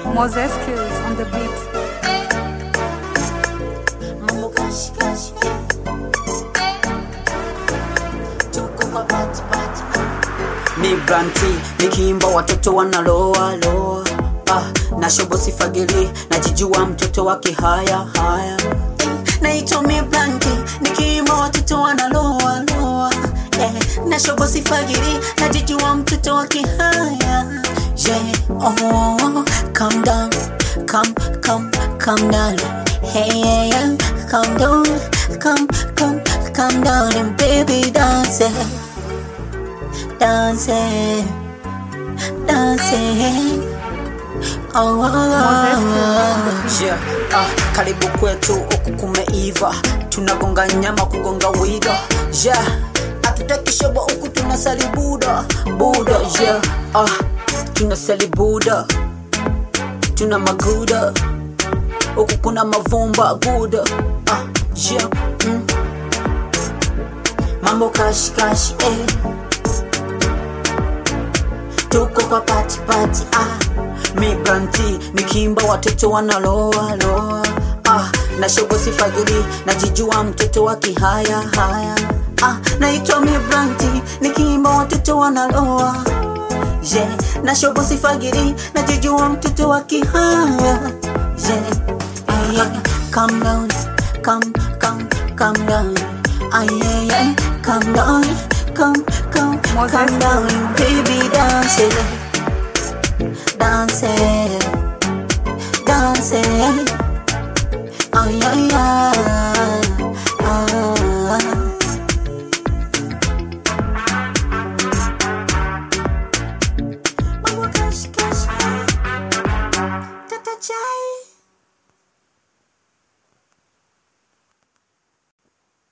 Moses Kills on the beat. Mambo kashi kashi Tuko kwa pati pati ni branti nikiimba watoto wanaloa loa ah, na shobo sifagili najijua mtoto wa kihaya haya Naitwa mi blanki Nikiima watoto wanaloa loa eh, Na shobo sifagiri Najijua mtoto wa kihaya Yeah, oh, calm down Calm, calm, calm down Hey, yeah, yeah Calm down Calm, calm, calm down And baby dance it Dance it Dance it Oh, oh, oh. yeah. ah, karibu kwetu huku kumeiva tunagonga nyama kugonga wiga yeah. hatutaki shobo huku tunasali buda buda yeah. ah, tunasali buda tuna maguda huku kuna mavumba guda ah, yeah. mm. mambo kashikashi eh. tuko kwa pati pati ah. mi branti nikiimba watoto wanaloa loa ah. na shobo sifagili najijua mtoto wa kihaya haya ah. naitwa mi branti nikiimba watoto wanaloa yeah. na shobo sifagili najijua mtoto wa kihaya yeah. Ah, yeah. Calm down, calm, calm, calm down. Ah, yeah, yeah. Calm down, calm, calm, Moses. calm down, baby, dance it, dance it, dance it. Ah, yeah, yeah.